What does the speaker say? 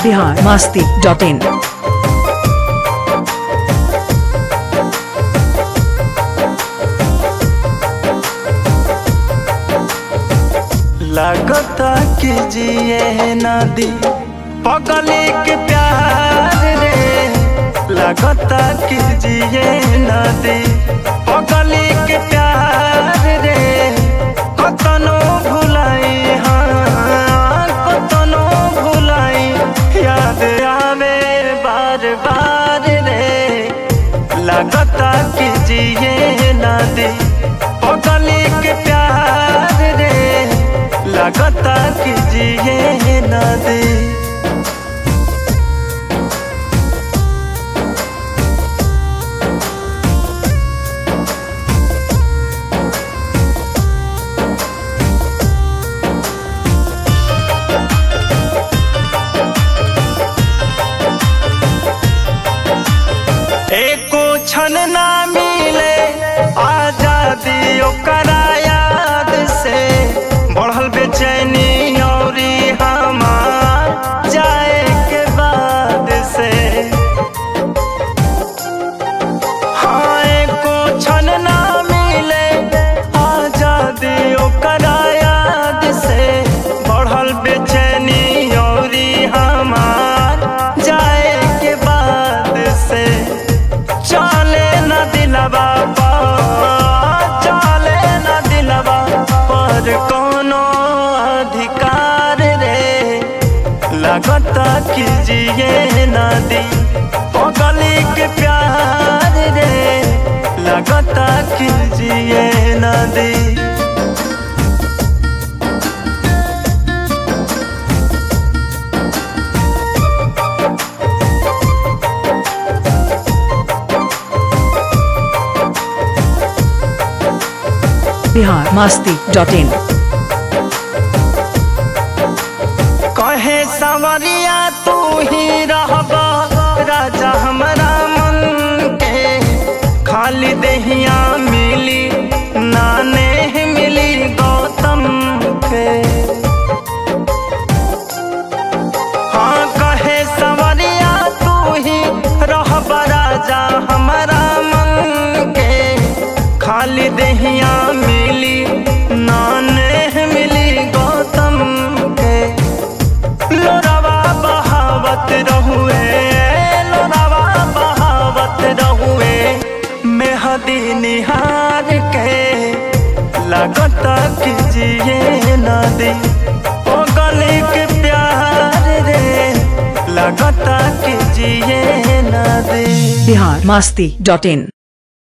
Bihar Masti dot in लगता कि जिए नदी पगले के प्यार रे लगता कि जिए नदी पगले के प्यार रे कतनो भुलाई हाँ कतनो भुलाई याद आवे बार बार रे लगता कि जिए नदी पगले के प्यार रे लगता कि जिए नदी एको क्षण ना मिले आजादी ओकरा याद से बढ़ल बेचैनी औरी हमार जाए के बाद से हाँ एको क्षण ना मिले आजादी ओकरा याद से बढ़ल बेचैनी औरी हमार जाए के बाद से चले न दिलवा पर चले न दिलवा पर कोनो अधिकार रे लगता कि जिए नदी पगली के प्यार रे लगता कि जिए नदी बिहार मास्ती डॉट इन कहे सवरिया तू ही रहबा राजा हमरा मन के खाली दहिया मिली नाने मिली गौतम के हाँ कहे सवरिया तू ही रहबा राजा हमरा मन के खाली दहिया मिली नाने मिली गौतम के लोरावा बहावत रहुए लोरावा बहावत रहुए मेहदी निहार के लगता कि जिए नदी ओ गली के प्यार रे लगता कि जिए नदी बिहार मास्ती डॉट इन